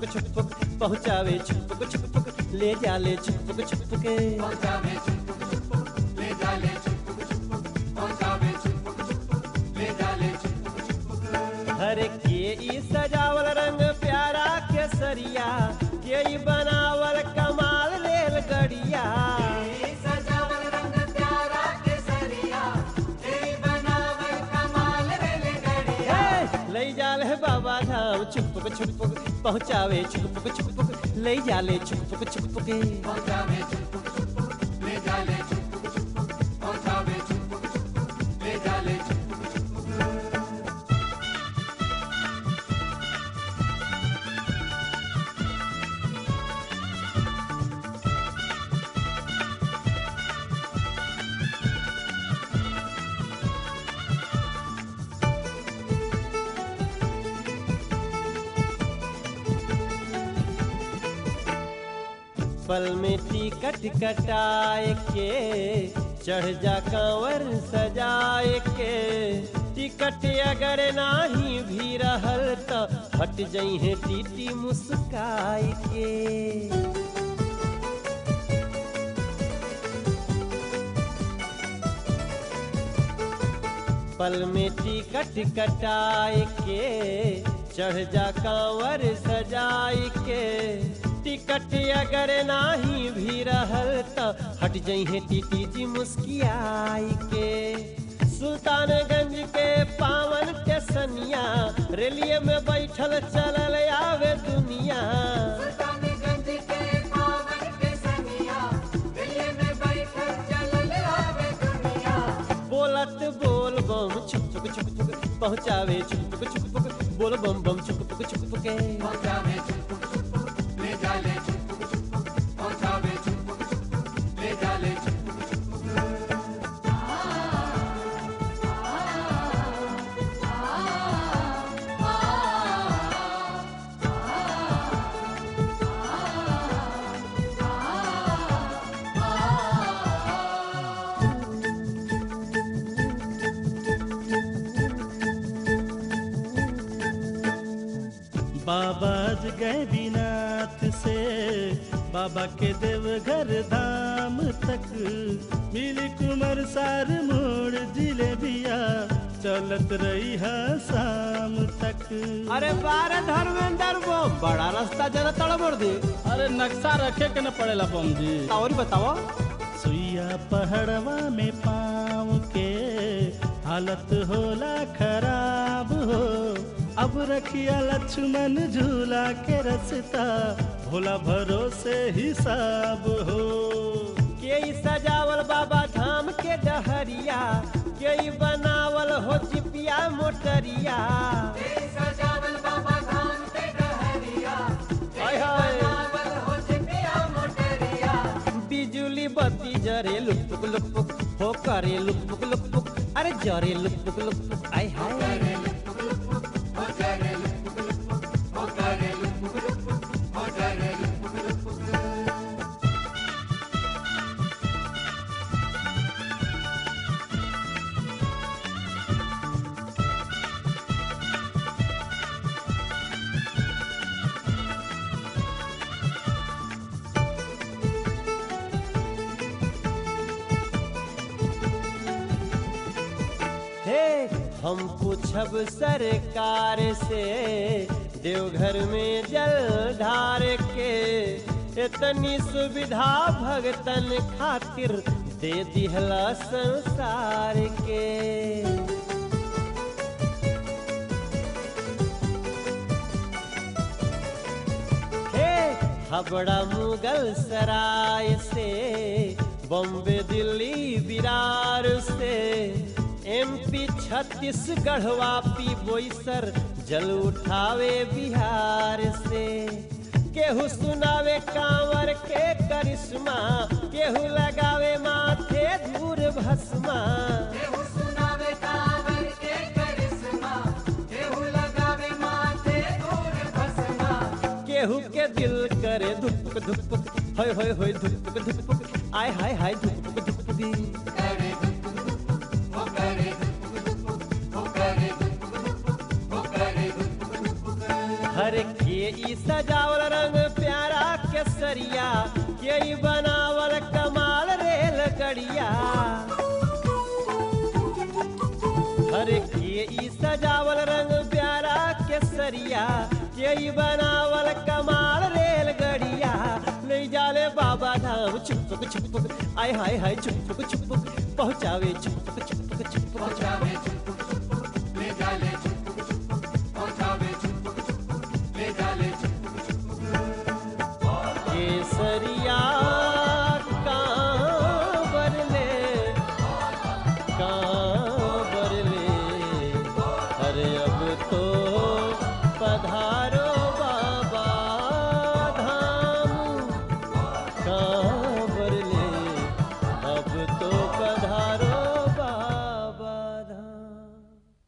छुपक छुपक पहुँचावे छुपक छुपक ले जाले छुपक छुपके पहुंचावे छुपक छुपक ले जाले छुपक छुपक पहुंचावे छुपक छुपक ले जाले छुपक छुपक हर के ई सजावल रंग प्यारा केसरिया के ई बनावल कमाल रेल गड़िया सजावल रंग प्यारा केसरिया ए बनावल कमाल रेलगाड़िया हे, ले जाले बाबा धाम छुपक छुपक पहुँचावे छुपक छुपक ले जाले छुपक छुपके पहुंचावे छुपक छुपक ले जाले छुपक छुपक पहुंचावे छुपक छुपक ले जाले छुपक छुपक पल में टिकट कटाए के चढ़ जा कांवर सजाए के टिकट अगर नाही भी रहल त हट जइहे टीटी मुस्काए के पल में टिकट कटाए के चढ़ जा कांवर सजाए के टिकट अगर नाही भी रहल त हट जइहे टीटी जी मुस्कियाई के सुल्तानगंज के पावन टेसनिया रेलिए में बैठल चलल आवे दुनिया सुल्तानगंज के पावन केसरिया दिल्ली में बैठल चलल आवे दुनिया बोलत बोल बम छुक छुक छुक छुक पहुँचावे छुक छुक छुक छुक बोल बम बम छुक छुक छुक छुक के पहुंचावे छुपक छुपक ले जाले छुपक छुपक पहुंचावे छुपक छुपक ले जाले छुपक छुपक बाबा गैबीनाथ से बाबा के देवघर धाम तक मिली कुमर सार मोड़ जिलेबिया चलत रही है शाम तक अरे बारे धर्मेंद्र वो बड़ा रास्ता जरा तड़बड़ दे अरे नक्शा रखे के न पड़ेला बम जी और बताओ सुइया पहाड़वा में पाँव के हालत होला खराब हो अब रखिया लक्ष्मण झूला के रसता भोला भरोसे हिसाब हो के ई सजावल बाबा धाम के डहरिया के ई बनावल हो चिपिया मोटरिया सजावल बाबा धाम के डहरिया हाय हाय बनावल हो चिपिया मोटरिया बिजुली बत्ती जरे लुकपुक लुकपुक हो करे लुकपुक लुकपुक अरे जरे लुकपुक लुकपुक आय हाय हो करे लुपुक लुपुक हो करे लुपुक लुपुक हो करे लुपुक लुपुक हे हम पूछब सरकार से देवघर में जल ढार के इतनी सुविधा भगतन खातिर दे दिहला संसार के हे हबड़ा मुगल सराय से बॉम्बे दिल्ली विरार से एमपी छत्तीसगढ़ वापी बोईसर जल उठावे बिहार से केहू सुनावे कांवर के करिश्मा केहू लगावे माथे धूर भस्मा केहू सुनावे कांवर के करिश्मा केहू लगावे माथे धूल भस्मा केहू के दिल करे धुपक धुपक होय होय होय धुपक धुपक आय हाय हाय धुपक धुपक करे धुपुक धुपुक हो करे धुपुक धुपुक हो करे धुपुक धुपुक हो करे धुपुक धुपुक हर के ई सजावल रंग प्यारा केसरिया के ई बनावल कमाल रेल गड़िया हरे के ई सजावल रंग प्यारा केसरिया के ई बनावल कमाल रेल गड़िया ले जाले बाबा धाम छुपक छुपक आय हाय हाय छुपक छुपक पहुँचावे छुपक छुपक छुपक पहुंचावे चुप चुप ले जाले चुप चुप पहुंचावे चुप चुप ले जाले चुप केसरिया कांवर ले कांवर ले अरे अब तो पधारो